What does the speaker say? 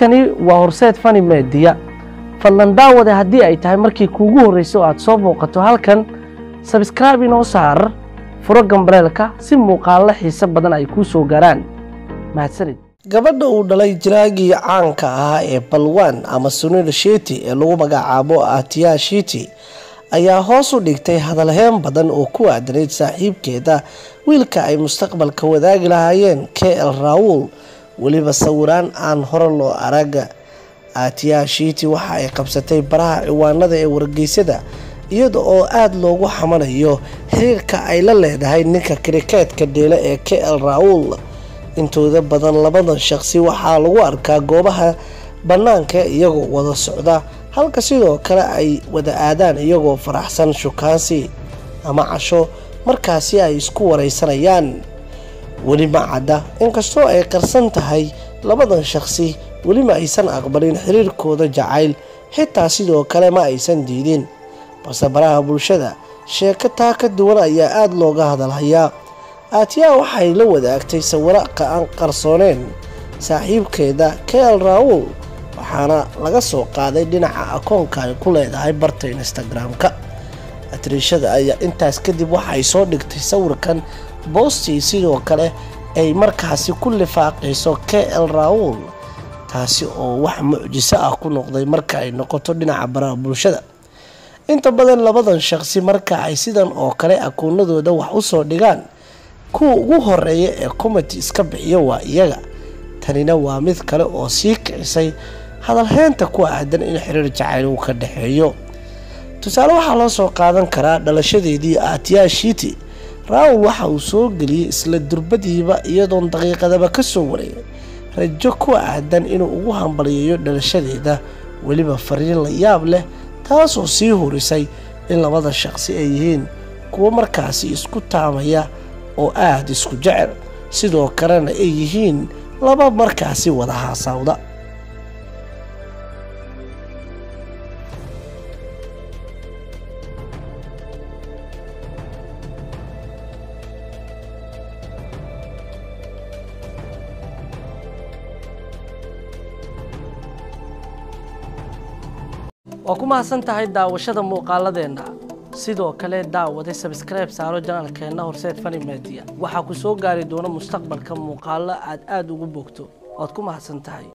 halkani waa horseed fani meediya fadlan daawade haddii ay tahay markii kuugu horreysay oo aad soo booqato halkan sabskraibe inoo saar furo gambaleelka si muuqaallo xiise badan ay kuu soo gaaraan mahadsanid gabadha uu dhalay jiraagii caanka ahaa ee balwan ama sunil shiti ee lagu magacaabo atiya shiti ayaa hoos u dhigtay hadalheen badan oo ku aadanayd saaxiibkeeda wiilka ay mustaqbalka wadaagi lahaayeen k l raawul weliba sawiraan aan hore loo araga atiya shiti waxa ay qabsatay baraha ciwaanada ee wargeysada iyada oo aada loogu xamanayo xiriirka ay la leedahay ninka krikeetka dheele ee k l raawul intooda badan labadan shaqsi waxaa lagu arkaa goobaha bannaanka iyagoo wada socda halka sidoo kale ay wada aadaan iyagoo faraxsan shukaansi ama casho markaasi ay isku wareysanayaan weli ma cadda inkastoo ay qarsan tahay labadan shaqsi weli ma aysan aqbalin xiriirkooda jacayl xitaa sidoo kale ma aysan diidin balse baraha bulshada sheeko taa ka duwan ayaa aada looga hadalhayaa aatiyaa waxay la wadaagtay sawiro aan qarsooneen saaxiibkeeda k l raawul waxaana laga soo qaaday dhinaca akoonka ay ku leedahay barta instagram-ka atriishada ayaa intaas kadib waxay soo dhigtay sawirkan boostii sidoo kale ay markaasi ku lifaaqayso k l raawul taasi oo wax mucjiso ah ku noqday marka ay noqoto dhinaca baraha bulshada inta badan labadan shaqsi marka ay sidan oo kale akoonadooda wax usoo dhigaan kuwa ugu horeeya ee comity iska bixiya waa iyaga tanina waa mid kale oo sii kicisay hadalheynta ku aadan in xiriir jacayl uu ka dhexeeyo tusaale waxaa loo soo qaadan karaa dhalashadeedii atiya shiti raawul waxa uu soo geliyey isla durbadiiba iyadoon daqiiqadaba ka soo wareegay rajo ku aadan inuu ugu hambaliyeeyo dhalashadeeda weliba fariin la yaab leh taasoo sii hurisay in labada shaqsi ay yihiin kuwo markaasi isku taamaya oo aada isku jecel sidoo kalena ay yihiin laba markaasi wada haasaawda waa ku mahadsan tahay daawashada muuqaaladeenna sidoo kale daawade sabskribe saaro janaalkeenna horseed fani media waxaa ku soo gaari doona mustaqbalka muuqaalo aad aada ugu bogto waad ku mahadsan tahay